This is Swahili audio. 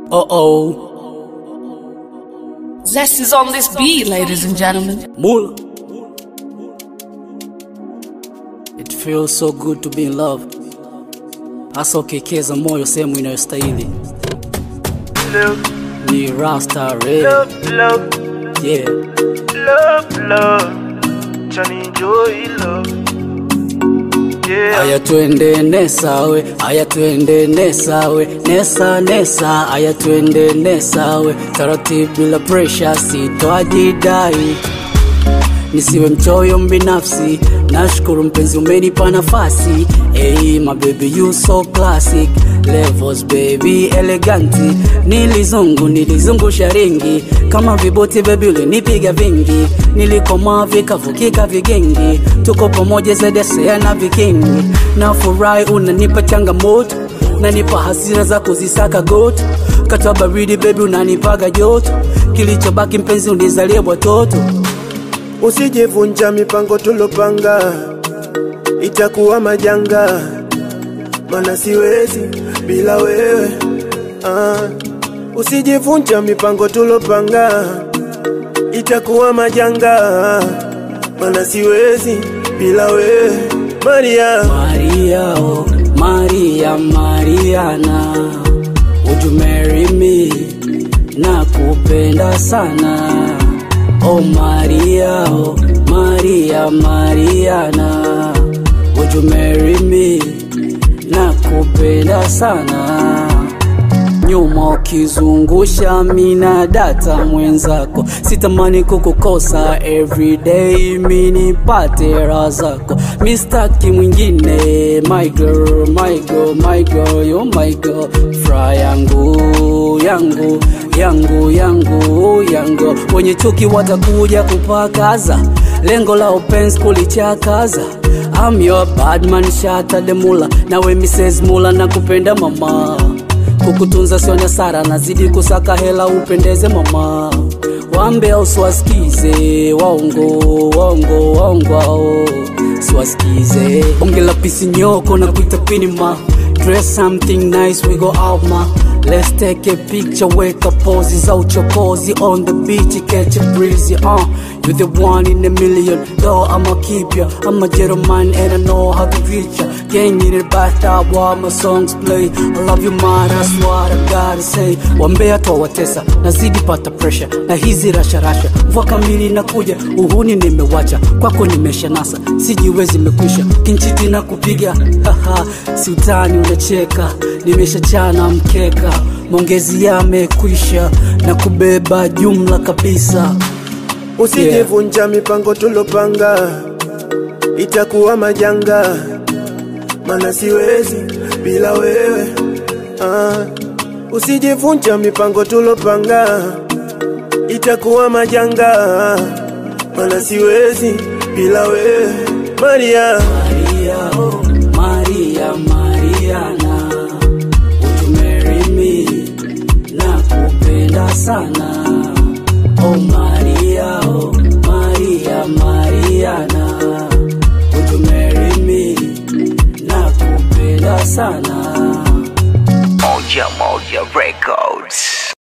Uh oh. Zest is on this beat, ladies and gentlemen. Mula. It feels so good to be in love. Hasa ukikeza moyo sehemu inayostahili. love, Ni Rasta Red. love, love, Yeah. love, love. Johnny Joy, love. Yeah. Aya twende nesawe, aya twende nesawe, nesa nesa, aya twende nesawe, taratibu bila pressure, sitoajidai nisiwe mchoyo mbinafsi. Nashukuru mpenzi, umenipa nafasi. Hey, my baby you so classic levels baby eleganti, nilizungu nilizungusha ringi kama viboti baby, ulinipiga vingi, nilikomaa vikavukika vigengi, tuko pamoja zedesea na vikingi, na furahi unanipa changamoto, nanipa hasira za kuzisaka goto, kata baridi baby unanipaga joto, kilichobaki mpenzi unizalie watoto Usijivunja mipango tulopanga, itakuwa majanga, mana siwezi bila wewe. Ah, usijivunja mipango tulopanga, itakuwa majanga, mana siwezi bila wewe. Maria, Maria, oh, Maria, Mariana, would you marry me? Nakupenda sana. Oh Maria, oh, Maria, Mariana, would you marry me? Nakupenda sana nyuma ukizungusha mina data mwenzako, sitamani kukukosa everyday, minipate raha zako, mistaki mwingine, my girl, my girl, my girl, you my girl, fra yangu yangu yangu yangu yangu, wenye chuki watakuja kupakaza, lengo la upenzi kulichakaza I'm your bad man, shata de mula, nawe Mrs. Mula, nakupenda mama kukutunza sio nyasara, nazidi kusaka hela upendeze mama. Wambe au siwasikize waongo waongo waongo ao siwasikize. Bonge la pisi nyoko na kuita pinima Dress something nice, we go out ma Let's take a picture, wake up poses out your cozy on the beach, catch a breezy, uh You're the one in a million, though I'ma keep ya I'm a gentleman and I know how to reach ya Gang in the bathtub while my songs play I love you man, that's what I gotta say Wambea twawatesa, nazidi pata pressure Na hizi rasha rasha, mvua kamili nakuja Uhuni nimewacha, kwako nimesha nasa Sijiwezi mekwisha, kinchiti na kupiga Haha, si utani unacheka Nimeshachana mkeka, maongezi yamekwisha Na kubeba jumla kabisa usijivunja mipango tulopanga, itakuwa majanga, mana siwezi bila wewe. Ah, usijivunja mipango tulopanga, itakuwa majanga, mana siwezi bila wewe. Maria, Maria, oh, Maria, Mariana, would you marry me? Nakupenda sana. Oh Maria, oh, Maria, Mariana, would you marry me? Nakupenda sana. Moja Moja Records.